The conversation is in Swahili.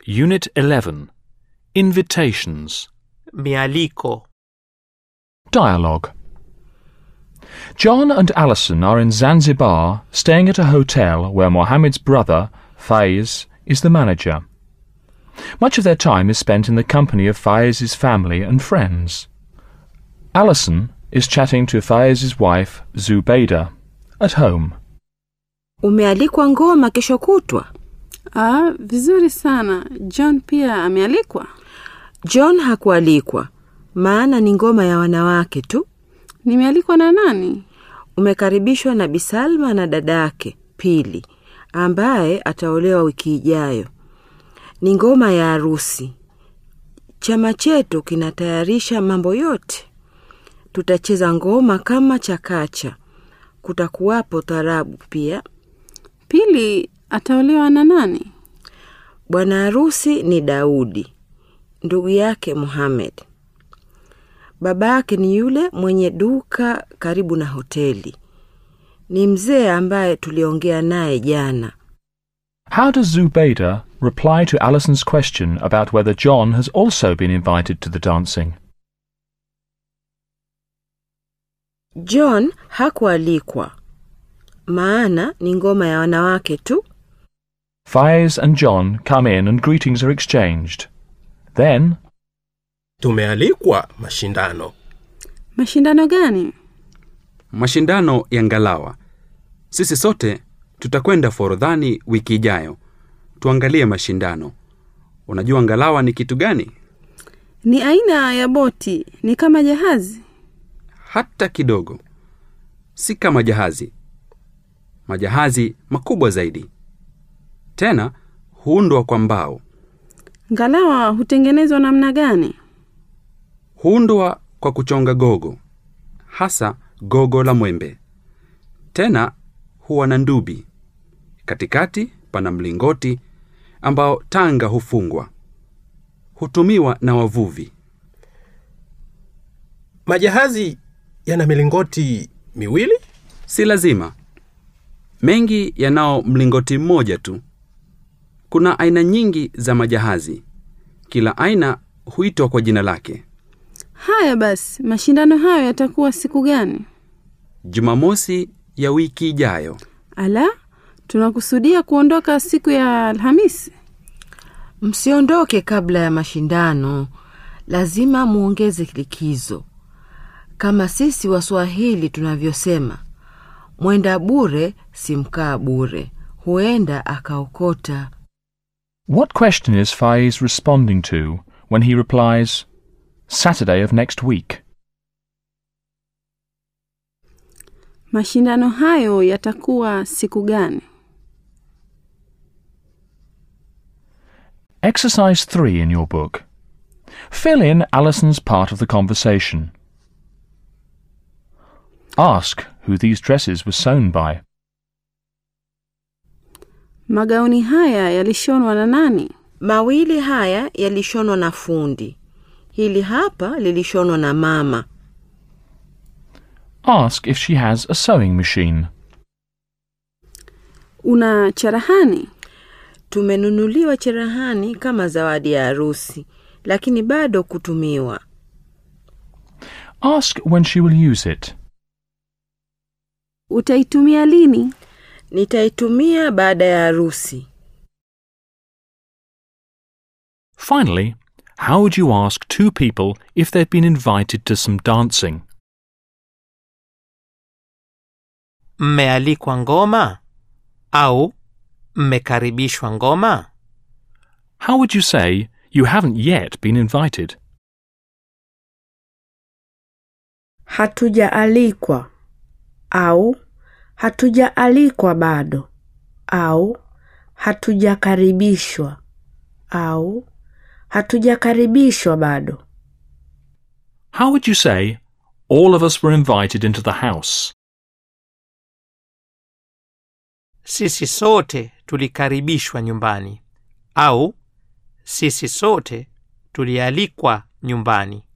Unit 11 Invitations. Mialiko. Dialogue. John and Alison are in Zanzibar staying at a hotel where Mohammed's brother, Faiz, is the manager. Much of their time is spent in the company of Faiz's family and friends. Alison is chatting to Faiz's wife, Zubeida, at home. Umealikwa ngoma kesho kutwa? Ah, vizuri sana. John pia amealikwa. John hakualikwa, maana ni ngoma ya wanawake tu. Nimealikwa na nani? Umekaribishwa na Bisalma na dadake Pili, ambaye ataolewa wiki ijayo. Ni ngoma ya harusi. Chama chetu kinatayarisha mambo yote. Tutacheza ngoma kama chakacha. Kutakuwapo tarabu pia. Pili ataolewa na nani? Bwana harusi ni Daudi, ndugu yake Muhammad. Baba yake ni yule mwenye duka karibu na hoteli. Ni mzee ambaye tuliongea naye jana. How does Zubeida reply to Alison's question about whether John has also been invited to the dancing? John hakualikwa, maana ni ngoma ya wanawake tu. Faiz and John come in and greetings are exchanged. Then, Tumealikwa mashindano. Mashindano gani? Mashindano ya ngalawa. Sisi sote tutakwenda Forodhani wiki ijayo. Tuangalie mashindano. Unajua ngalawa ni kitu gani? Ni aina ya boti, ni kama jahazi. Hata kidogo. Si kama jahazi. Majahazi makubwa zaidi. Tena huundwa kwa mbao. Ngalawa hutengenezwa namna gani? Huundwa kwa kuchonga gogo, hasa gogo la mwembe. Tena huwa na ndubi. Katikati pana mlingoti ambao tanga hufungwa. Hutumiwa na wavuvi. Majahazi yana milingoti miwili? Si lazima. Mengi yanao mlingoti mmoja tu. Kuna aina nyingi za majahazi. Kila aina huitwa kwa jina lake. Haya basi, mashindano hayo yatakuwa siku gani? Jumamosi ya wiki ijayo. Ala, tunakusudia kuondoka siku ya Alhamisi. Msiondoke kabla ya mashindano, lazima muongeze likizo. Kama sisi Waswahili tunavyosema, mwenda bure si mkaa bure, huenda akaokota. what question is Faiz responding to when he replies, Saturday of next week? Mashindano hayo yatakuwa siku gani? Exercise 3 in your book. Fill in Alison's part of the conversation. Ask who these dresses were sewn by. Magauni haya yalishonwa na nani? Mawili haya yalishonwa na fundi, hili hapa lilishonwa na mama. Ask if she has a sewing machine. Una cherehani? Tumenunuliwa cherehani kama zawadi ya harusi, lakini bado kutumiwa. Ask when she will use it. Utaitumia lini? Nitaitumia baada ya harusi. Finally, how would you ask two people if they've been invited to some dancing? Mmealikwa ngoma au mmekaribishwa ngoma? How would you say you haven't yet been invited? hatujaalikwa au hatujaalikwa bado au hatujakaribishwa au hatujakaribishwa bado How would you say all of us were invited into the house? Sisi sote tulikaribishwa nyumbani au sisi sote tulialikwa nyumbani.